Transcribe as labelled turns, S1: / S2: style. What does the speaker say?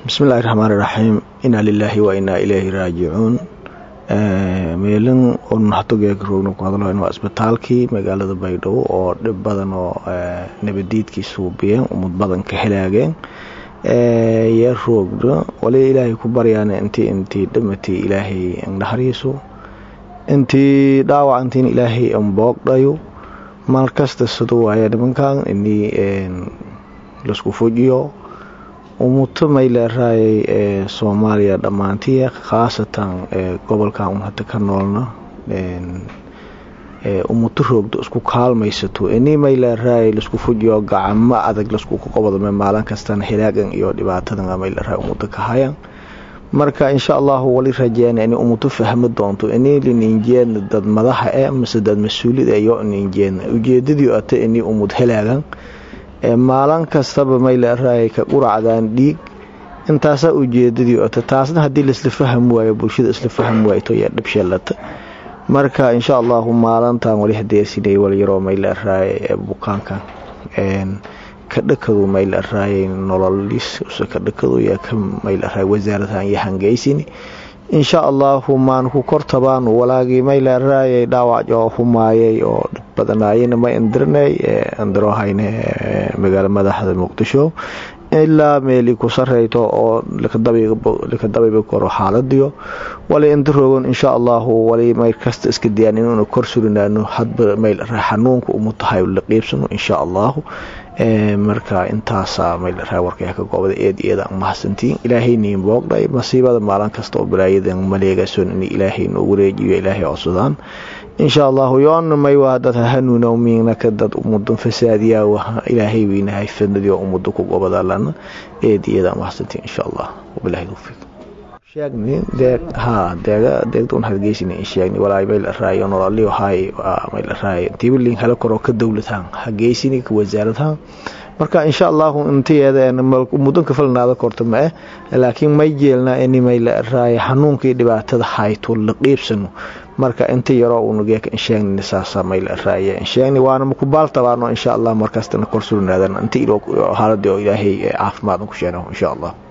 S1: bismillahi raxmaan iraxiim inaa lilaahi wa inaa ileyhi raajicuun meelin naxtogeegaroogna ku hadlo waa isbitaalkii magaalada baydhabo oo dhib badan oo nabadiidkii suubiyeen umad badan ka helaageen yee roogna wali ilaahay ku baryaan intii intii dhamatii ilaahay naxariiso intii dhaawacantiin ilaahay anboogdhayo mal kasta siduu waaya nimankan inii laisku fujiyo umuto mayleeraayay ee soomaaliya dhammaantii khaasatan gobolkan un hadda ka noolna umuto roogdo isku kaalmaysato inii mayleeraayay laisku fujiyo gacamo adag laskuku qobodme maalin kastana hilaagan iyo dhibaatadan mayleeraay umuto ka hayan marka insha allahu wali rajeena inay umuto fahmi doonto inii lininjeedna dad madaxa e mase dad mas-uulida iyo ninjeedna ujeedadii ata inii umud helaagan maalin kastaba mayleeraayay ka quracdaan dhiig intaasaa ujeedadii ota taasna haddii laisla faham waayo bulshada isla faham waayto yaa dhibsheelata marka insha allahu maalintan wali hadeersinay walyaroo mayleeraayay ee bukaankan ka dhakadu mayleeraayay nololis ka dhakadu yaa ka mayleeraay wasaaradahan iyo hangeysini insha allahu maan ku kortabaan walaagii mayleeraayay dhaawac oo humaayay oo dhib badanaayana ma indirnay indirohayne magaalo madaxda muqdisho ilaa meeli ku sareyto oo likadabayba koro xaaladiyo wali indiroogan insha allahu wali mayl kasta iska dayaan inuuna kor surinaano hadba mayleeraay xanuunka umu tahay la qiibsano insha allahu marka intaasa mayleeraay warkaya ka goobada eed eeda mahadsantiin ilaahayniin boogdhay masiibada maalin kasta oo balaayadan maleegason in ilaahay noo wareejiyo ilaahay codsadaan insha allahu yoonna may waa dad hanuuna miinaka dad umudan fasaadiyaa ilaahay weynahay fadnadii oo umada ku gobadalana eed eeda mahadsantiin insha allah wabilahi tawfiiq sheegni deeg haa deega deegda un hadgeysina in sheegni walaay mayleeraay nololiyo haay mayleeraay tibilin hala koro ka dowladhaan hageysini ka wasaaradhaan marka insha allahu intiyeeda mudanka falnaada korta ma eh laakiin may jeelnaa ini mayleeraay xanuunkii dhibaatada hayto la qiibsano marka inta yaroo unageeka insheegni saasa mayleeraay insheegni waana makubaal tabaano insha allah markaastana kor surnaadana inta haaladii oo ilaahay caafimaad ku sheeno insha allah